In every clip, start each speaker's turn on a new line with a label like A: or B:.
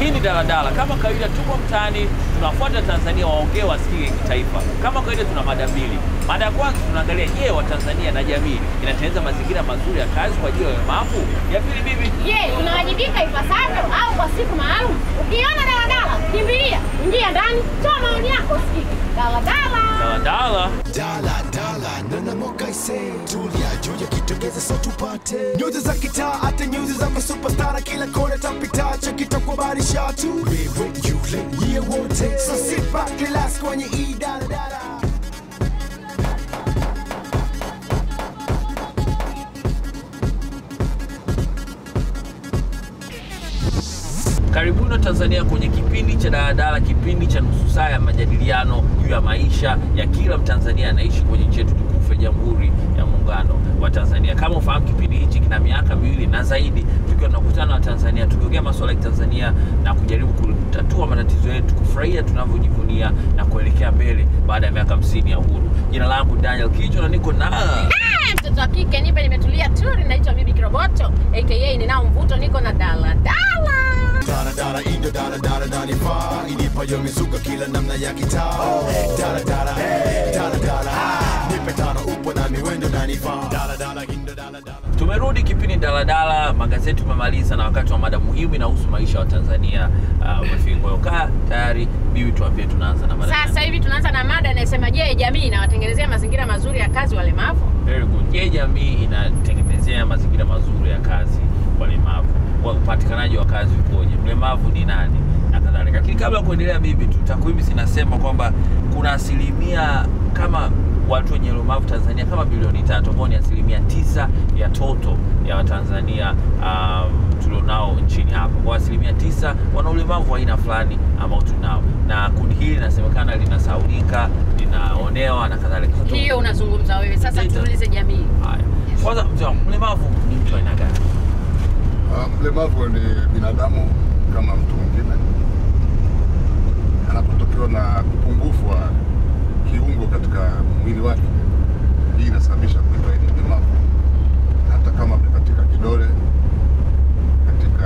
A: Hii ni daladala. Kama kawaida, tuko mtaani, tunafuata Tanzania waongee wasikike kitaifa. Kama kawaida, tuna mada mbili. Mada ya kwanza tunaangalia, je, Watanzania na jamii inatengeneza mazingira mazuri ya kazi kwa ajili ya walemavu? Ya pili, bibi,
B: Je, unawajibika ipasavyo au kwa siku maalum? Ukiona daladala, kimbilia, ingia ndani, toa maoni yako usikike. Daladala.
A: daladala
C: dala dala nana mokaise tulia juu ya kitogeza so tupate nyuzi za kitaa hata nyuzi za masupastara kila kona tapita chakitakubarisha tu wewe yule yeye wote so sit back relax kwenye hii dala dala
A: Karibuni Tanzania kwenye kipindi cha daladala, kipindi cha nusu saa ya majadiliano juu ya maisha ya kila Mtanzania anaishi kwenye nchi yetu tukufu ya Jamhuri ya Muungano wa Tanzania. Kama ufahamu, kipindi hichi kina miaka miwili na zaidi, tukiwa tunakutana na Watanzania tukiongea masuala ya Tanzania na kujaribu kutatua matatizo yetu, kufurahia tunavyojivunia na kuelekea mbele baada ya miaka hamsini ya uhuru. Jina langu Daniel Kijo na niko na
B: Eh, Mtoto wa kike nipe, nimetulia turi, naitwa Bibi Kiroboto aka ninao mvuto, niko na daladala.
C: dala dala indo dala dala dala fa ilipayo mizuka kila namna ya kitaa dala dala dala dala nipe tano upo na miwendo na nifaa dala dala indo dala dala
A: Tumerudi kipindi daladala, magazeti umemaliza na wakati wa mada muhimu inahusu maisha ya Tanzania uh, umefika. Kwa hiyo kaa tayari, bibi, tuambie tunaanza na mada
B: Sasa
A: gani?
B: hivi tunaanza na mada inayosema, je, jamii inawatengenezea mazingira mazuri ya kazi walemavu?
A: Very good. Je, jamii inatengenezea mazingira mazuri ya kazi walemavu? Wa- Upatikanaji wa kazi ukoje? Mlemavu ni nani na kadhalika. Lakini kabla ya kuendelea, bibi, tu takwimu zinasema kwamba kuna asilimia kama watu wenye ulemavu Tanzania kama bilioni tatu ambao ni asilimia tisa ya toto ya Watanzania um, tulionao nchini hapa. Kwa asilimia tisa wana ulemavu wa aina fulani ambao tunao, na kundi hili linasemekana linasaulika, linaonewa na kadhalika. Sasa tu-
B: Hiyo unazungumza wewe. Sasa
A: Ndio.
B: tuulize jamii.
A: Haya, kwanza mzee wangu, mlemavu ni mtu aina gani?
D: Ah, Mlemavu ni binadamu kama mtu mwingine, anapotokewa na upungufu wa kiungo katika mwili wake, hii inasababisha kuitwa yeye ni mlemavu, hata kama amekatika kidole, katika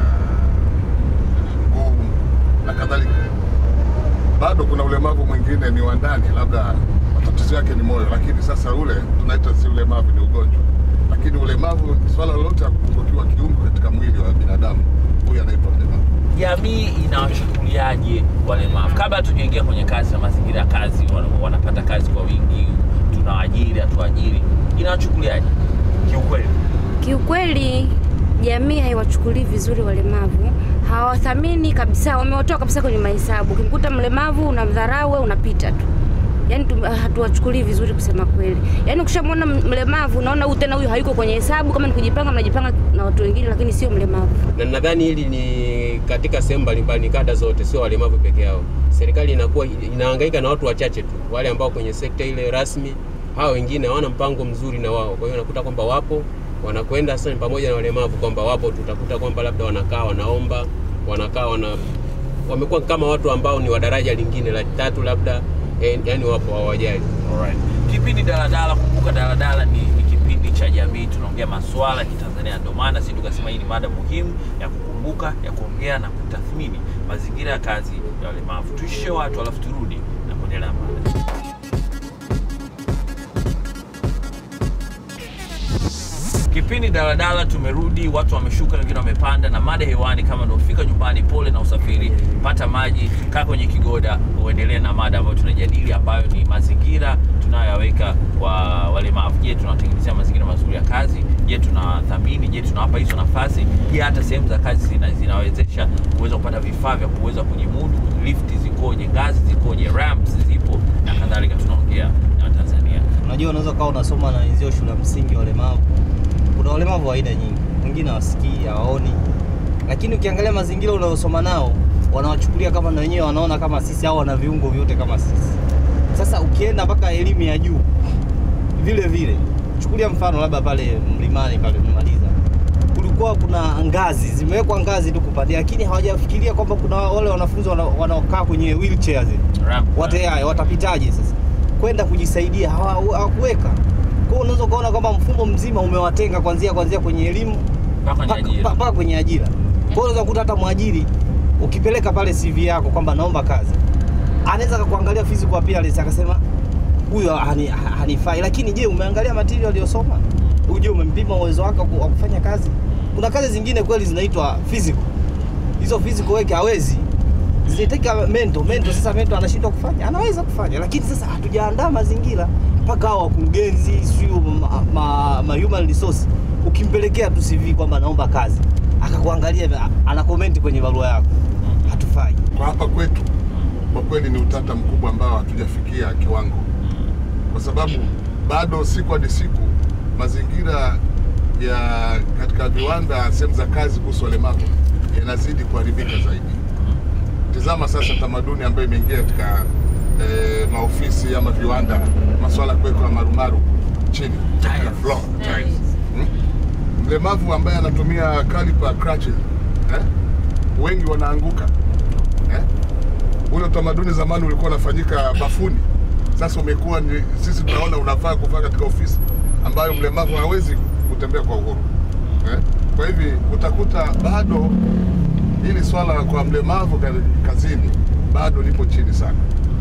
D: mguu na kadhalika. Bado kuna ulemavu mwingine ni wa ndani, labda matatizo yake ni moyo, lakini sasa ule tunaita si ulemavu, ni ugonjwa. Lakini ulemavu ni swala lolote la kupungukiwa kiungo katika mwili wa binadamu, huyu anaitwa mlemavu.
A: Jamii inawachukuliaje walemavu? Kabla tujaingia kwenye kazi na mazingira ya kazi, wana- wanapata kazi kwa wingi, tunawaajiri, hatuajiri, inawachukuliaje kiukweli?
E: Kiukweli jamii haiwachukulii vizuri walemavu, hawathamini kabisa, wamewatoa kabisa kwenye mahesabu. Ukimkuta mlemavu unamdharau, wewe unapita tu, yaani tu- hatuwachukulii vizuri kusema kweli. Yaani ukishamwona m- mlemavu unaona huyu tena huyu hayuko kwenye hesabu, kama ni kujipanga mnajipanga na watu wengine, lakini sio mlemavu.
F: na nadhani hili ni katika sehemu mbalimbali, ni kada zote, sio walemavu peke yao. Serikali inakuwa inahangaika na watu wachache tu, wale ambao kwenye sekta ile rasmi, hao wengine hawana mpango mzuri na wao. Kwa hiyo unakuta kwamba wapo wanakwenda sasa, ni pamoja na walemavu kwamba wapo, tutakuta kwamba labda wanakaa wanaomba, wanakaa wana wamekuwa kama watu ambao ni wa daraja lingine la tatu labda, eh, yani wapo hawajali.
A: Alright. Kipindi daladala, kumbuka daladala ni, ni kipindi cha jamii, tunaongea masuala ya Kitanzania. Ndio maana sisi tukasema hii ni mada muhimu ya kukumbuka, ya kuongea na kutathmini mazingira ya kazi ya walemavu. Tuishie watu alafu turudi na kuendelea na mada. Kipindi daladala tumerudi, watu wameshuka, wengine wamepanda, na mada hewani. Kama unaofika nyumbani, pole na usafiri, pata maji, kaa kwenye kigoda, uendelee na mada ambayo tunajadili, ambayo ni mazingira tunayoyaweka kwa walemavu. Je, tunawatengenezea mazingira mazuri ya kazi? Je, tunawathamini? Je, tunawapa hizo nafasi? Je, hata sehemu za kazi zina, zinawezesha kuweza kupata vifaa vya kuweza kujimudu? Lifti zikoje? Ngazi zikoje? Ramps zipo na kadhalika. Tunaongea na Watanzania.
G: Unajua, unaweza ukawa unasoma na wenzio shule ya msingi walemavu. Kuna walemavu wa aina nyingi, wengine hawasikii, hawaoni, lakini ukiangalia mazingira unayosoma nao wanawachukulia kama na wenyewe wanaona kama sisi au wana viungo vyote kama sisi. Sasa ukienda mpaka elimu ya juu vile vile, chukulia mfano labda pale mlimani pale umemaliza, kulikuwa kuna ngazi zimewekwa ngazi tu kupandia, lakini hawajafikiria kwamba kuna wale wanafunzi wana- wanaokaa kwenye wheelchair zile
A: Ramp.
G: Wate- watapitaje sasa kwenda kujisaidia hawa- hawakuweka kwa hiyo unaweza ukaona kwamba mfumo mzima umewatenga kwanzia kwanzia kwenye elimu
A: Mpaka kwenye
G: mpaka-
A: ajira.
G: mpaka kwenye ajira kwa hiyo unaweza kukuta hata mwajiri ukipeleka pale CV yako kwamba naomba kazi, anaweza akakuangalia physical appearance akasema huyu hani- hanifai, lakini je, umeangalia material aliyosoma? Uje umempima uwezo wake wa ku- wa kufanya kazi? Kuna kazi zingine kweli zinaitwa physical, hizo physical weke hawezi zinataka mento mento. Sasa mento anashindwa kufanya, anaweza kufanya, lakini sasa hatujaandaa mazingira mpaka hao wakurugenzi, sio ma, ma, ma human resource, ukimpelekea tu CV kwamba naomba kazi, akakuangalia ana comment kwenye barua yako, hatufai.
D: Kwa hapa kwetu kwa kweli ni utata mkubwa ambao hatujafikia kiwango, kwa sababu bado siku hadi siku mazingira ya katika viwanda, sehemu za kazi kuhusu walemavu yanazidi kuharibika zaidi. Tizama sasa tamaduni ambayo imeingia katika eh, maofisi ama viwanda, masuala ya kuwekwa marumaru chini katika floor tiles. Hmm? Mlemavu ambaye anatumia caliper crutches eh? wengi wanaanguka eh? ule utamaduni zamani ulikuwa unafanyika bafuni, sasa umekuwa ni sisi tunaona unafaa kufaa katika ofisi ambayo mlemavu hawezi kutembea kwa uhuru eh? Kwa hivi utakuta bado hili swala kwa mlemavu ka- kazini bado lipo chini sana.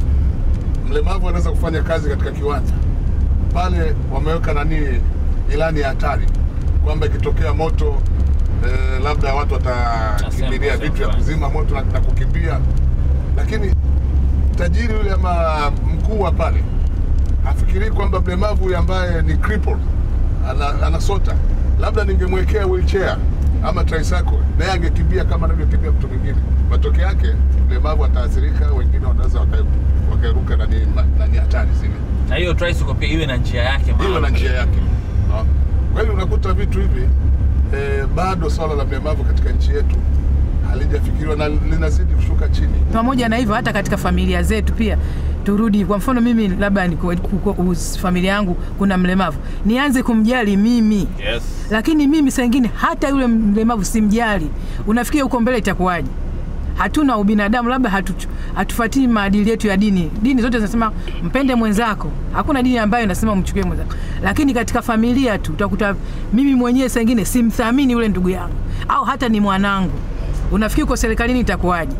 D: Mlemavu anaweza kufanya kazi katika kiwanja pale, wameweka nani, ilani ya hatari kwamba ikitokea moto eh, labda watu watakimbilia
A: Assemble,
D: vitu ya
A: assemble.
D: kuzima moto na, na kukimbia, lakini tajiri yule ama mkuu wa pale hafikirii kwamba mlemavu huyu ambaye ni crippled ana, anasota, labda ningemwekea wheelchair ama tricycle, naye angekimbia kama anavyokimbia mtu mwingine. Matokeo yake mlemavu ataathirika, wengine wanaweza waka- wakaruka nani ma- nani hatari zile
A: na hiyo tricycle pia iwe na njia yake
D: iwe
A: maalum.
D: na njia yake. Unaona? Kwa hiyo unakuta vitu hivi eh, bado swala la mlemavu katika nchi yetu halijafikiriwa na linazidi kushuka chini.
H: pamoja na hivyo hata katika familia zetu pia turudi kwa mfano mimi labda niko- kuko- us- familia yangu kuna mlemavu nianze kumjali mimi
A: Yes.
H: lakini mimi saa ingine hata yule mlemavu simjali unafikia huko mbele itakuwaje hatuna ubinadamu labda hatu, hatufuatii maadili yetu ya dini dini zote zinasema mpende mwenzako hakuna dini ambayo inasema umchukie mwenzako lakini katika familia tu utakuta mimi mwenyewe saa ingine simthamini yule ndugu yangu au hata ni mwanangu unafikiri uko serikalini itakuwaje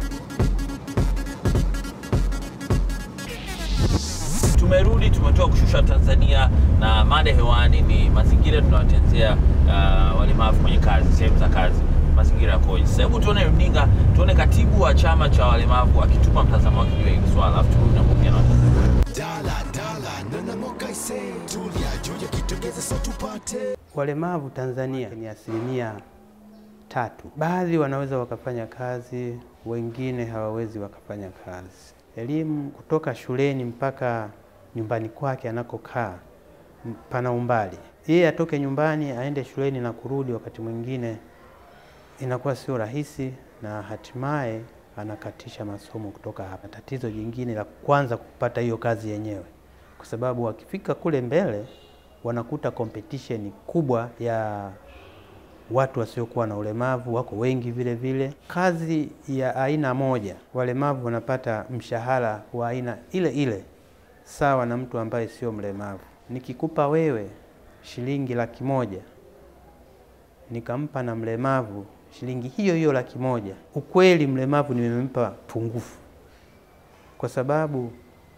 A: Tumerudi, tumetoka kushusha Tanzania na mada hewani ni mazingira tunawatenzea uh, walemavu kwenye kazi, sehemu za kazi, mazingira yakoje? Sasa hebu tuone runinga, tuone katibu wa chama cha walemavu akitupa mtazamo wake juu ya hili swala, alafu turudi na kuongea na Watanzania.
C: dala dala nanamoka ise tulia juu ya kitogeza sa tupate
I: Walemavu Tanzania ni asilimia tatu. Baadhi wanaweza wakafanya kazi, wengine hawawezi wakafanya kazi. Elimu kutoka shuleni mpaka nyumbani kwake anakokaa m- pana umbali. Yeye atoke nyumbani aende shuleni na kurudi, wakati mwingine inakuwa sio rahisi, na hatimaye anakatisha masomo kutoka hapa. Tatizo jingine la kwanza kupata hiyo kazi yenyewe, kwa sababu wakifika kule mbele wanakuta competition kubwa ya watu wasiokuwa na ulemavu, wako wengi vile vile. Kazi ya aina moja, walemavu wanapata mshahara wa aina ile ile sawa na mtu ambaye sio mlemavu. Nikikupa wewe shilingi laki moja nikampa na mlemavu shilingi hiyo hiyo laki moja, ukweli mlemavu nimempa pungufu, kwa sababu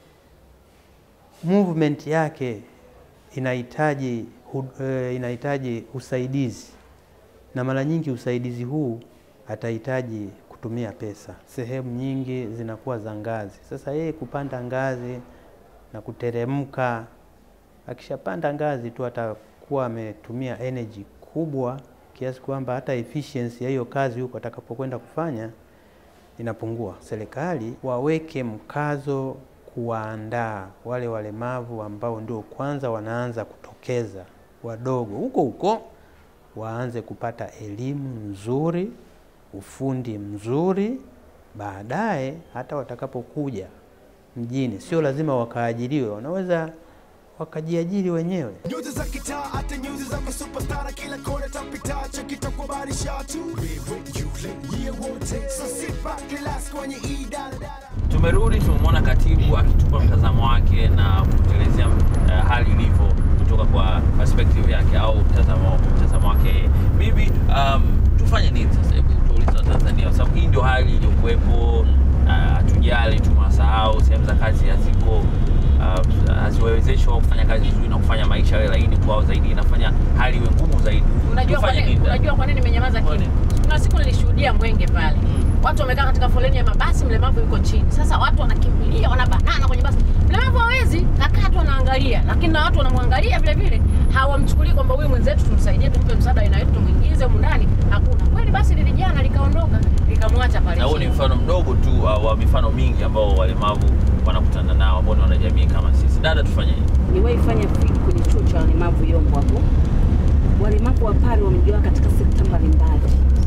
I: movement yake inahitaji hu- eh, inahitaji usaidizi, na mara nyingi usaidizi huu atahitaji kutumia pesa. Sehemu nyingi zinakuwa za ngazi. Sasa yeye kupanda ngazi na kuteremka, akishapanda ngazi tu atakuwa ametumia energy kubwa kiasi kwamba hata efficiency ya hiyo kazi huko atakapokwenda kufanya inapungua. Serikali waweke mkazo kuwaandaa wale walemavu ambao ndio kwanza wanaanza kutokeza, wadogo huko huko, waanze kupata elimu nzuri, ufundi mzuri, baadaye hata watakapokuja mjini, sio lazima wakaajiriwe, wanaweza wakajiajiri wenyewe.
C: nyuzi za kitaa hata nyuzi za masupastara kila kona tapita chakitakubarisha tu wewe yule yeye wote so sit back relax kwenye hii daladala
A: Tumerudi, tumemwona katibu akitupa mtazamo wake na kutuelezea uh, hali ilivyo kutoka kwa perspective yake au mtazamo mtazamo wake yeye. Bibi, um, tufanye nini sasa? Hebu tuulize Watanzania, kwa sababu hii ndio hali hawakuwepo, ah, hatujali, tumewasahau, sehemu za kazi haziko ah, haziwawezeshi wao kufanya kazi nzuri na kufanya maisha yawe laini kwao zaidi, inafanya hali iwe ngumu zaidi.
B: Unajua kwa
A: Tufanye
B: nini?
A: nini?
B: Unajua kwa nini nimenyamaza
A: Kwa
B: kimya?
A: nini?
B: Kuna siku nilishuhudia Mwenge pale, watu wamekaa katika foleni ya mabasi, mlemavu yuko chini. Sasa watu wanakimbilia, wanabanana kwenye basi, mlemavu hawezi, kakaa tu anaangalia, lakini na watu wanamwangalia vile vile, hawamchukulii kwamba huyu mwenzetu tumsaidie, tumpe msaada aina yetu, tumwingize humu ndani. Hakuna kweli. Basi lilijana likaondoka, likamwacha pale
A: na huo ni
B: chini.
A: mfano mdogo tu wa, wa mifano mingi ambao walemavu wanakutana nao ambao ni wanajamii kama sisi. Dada, tufanyeje?
E: Niwahi fanya field kwenye chuo cha walemavu Yombo hapo. Walemavu wa pale wamejiwa katika sekta mbalimbali.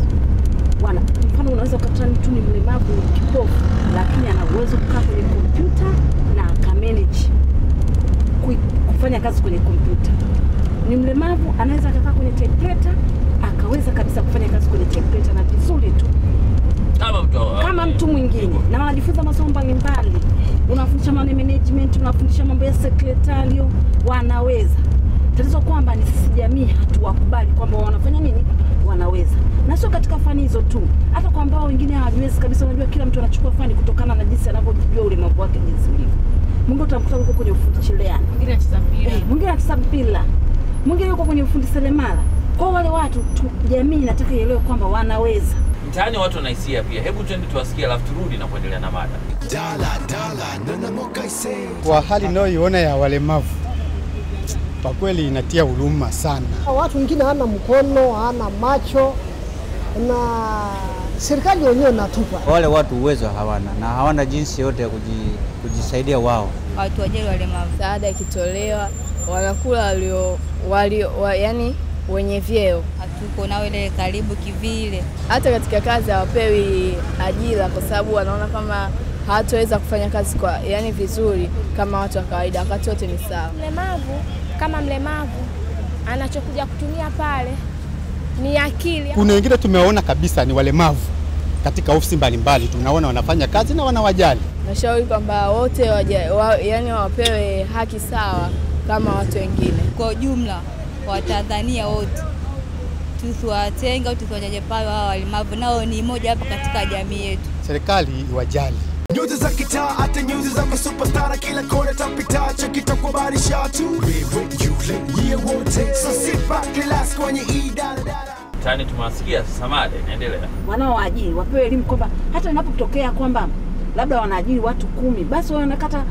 E: Wana mfano, unaweza ukakutana mtu ni mlemavu kipofu, lakini ana uwezo kukaa kwenye kompyuta na akamanage kui- kufanya kazi kwenye kompyuta. Ni mlemavu anaweza akakaa kwenye typewriter akaweza kabisa kufanya kazi kwenye typewriter na vizuri tu
A: Kama mtu
E: kama mtu mwingine, na wanajifunza masomo mbalimbali. Unafundisha mambo ya management, unafundisha mambo ya sekretario, wanaweza. Tatizo kwamba ni sisi jamii hatuwakubali kwamba wanafanya nini, wanaweza, na sio katika fani hizo tu, hata kwa ambao wengine hawajiwezi kabisa. Unajua, kila mtu anachukua fani kutokana na jinsi anavyojua ulemavu wake jinsi ulivyo. Mwingine utamkuta yuko kwenye ufundi cherehani,
B: Mwingine anacheza mpira.
E: Eh, mwingine anacheza mpira, mwingine yuko kwenye ufundi seremala. Kwa wale watu tu, jamii inataka ielewe kwamba wanaweza.
A: mtaani watu wanahisia pia. Hebu twende tuwasikie, alafu turudi na kuendelea na mada.
C: Dala dala nana mokaise
J: Kwa hali inayoiona ya walemavu, kwa kweli inatia huruma sana.
K: Watu wengine hana mkono, hana macho na serikali wenyewe inatupa.
L: wale watu uwezo hawana na hawana jinsi yote ya kuji, kujisaidia wao.
M: watu wajali walemavu. Msaada ikitolewa wanakula walio walio wa, yani wenye vyeo. Hatuko nao ile karibu kivile. Hata katika kazi hawapewi ajira kwa sababu wanaona kama hawataweza kufanya kazi kwa yani vizuri kama watu wa kawaida, wakati wote ni sawa.
N: Mlemavu kama mlemavu anachokuja kutumia pale ni akili.
J: Kuna wengine tumewaona kabisa ni walemavu katika ofisi mbalimbali, tunaona wanafanya kazi na wanawajali.
M: Nashauri kwamba wote waja, wa, yani wapewe haki sawa kama watu wengine.
O: Kwa ujumla Watanzania wote tusiwatenga au tusiwanyanyapaa hawa walemavu, nao ni moja hapa katika jamii yetu.
J: Serikali iwajali.
C: nyuzi za kitaa hata nyuzi za masupastara kila kona tapita chakitakubarisha tu wewe yule yeye wote so sit back relax kwenye hii daladala
A: Mtaani tumewasikia, sasa mada inaendelea.
E: wanaoajiri wapewe elimu kwamba hata inapotokea kwamba labda wanaajiri watu kumi, basi wawe wanakata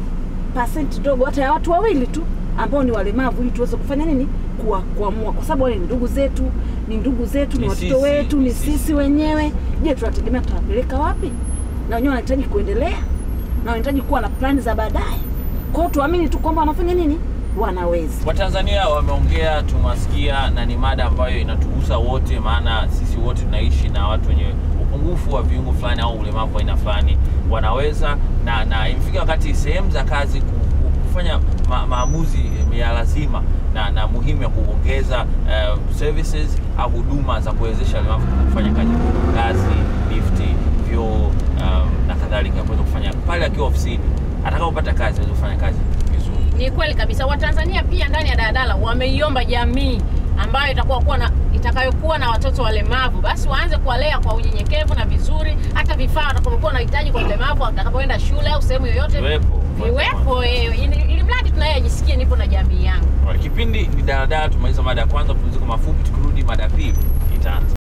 E: pasenti dogo hata ya watu wawili tu ambao ni walemavu, ili tuweze kufanya nini, kuwa kuamua, kwa sababu wale ni ndugu zetu, ni ndugu zetu, ni
A: Ni
E: watoto
A: sisi,
E: wetu, ni sisi wenyewe. Je, tunategemea tutawapeleka wapi? Na wenyewe wanahitaji kuendelea na wanahitaji kuwa na plani za baadaye. Kwa hiyo tuamini tu kwamba wanafanya nini, wanaweza.
A: Watanzania wameongea, tumewasikia, na ni mada ambayo inatugusa wote, maana sisi wote tunaishi na watu wenye upungufu wa viungo fulani au ulemavu wa aina fulani, wanaweza na, na imefika wakati sehemu za kazi ku- ku- kufanya ma, maamuzi ya lazima na, na muhimu ya kuongeza uh, services au huduma za kuwezesha walemavu kufanya kazi, ngazi, lifti, vyoo um, na kadhalika, kuweza kufanya pale akiwa ofisini atakapopata kazi aweze kufanya kazi vizuri.
B: Ni kweli kabisa. Watanzania pia ndani ya daladala wameiomba jamii ambayo itakuwa kuwa na itakayokuwa na watoto walemavu, basi waanze kuwalea kwa unyenyekevu na vizuri. Hata vifaa watakapokuwa wanahitaji kwa mlemavu atakapoenda shule au sehemu yoyote
A: Viwepo.
B: viwepo, eh, ili ili mradi tunaye ajisikie nipo na jamii yangu.
A: Alright, Kipindi ni daladala. Tumaliza mada ya kwanza, pumziko mafupi. Tukirudi mada ya pili itaanza.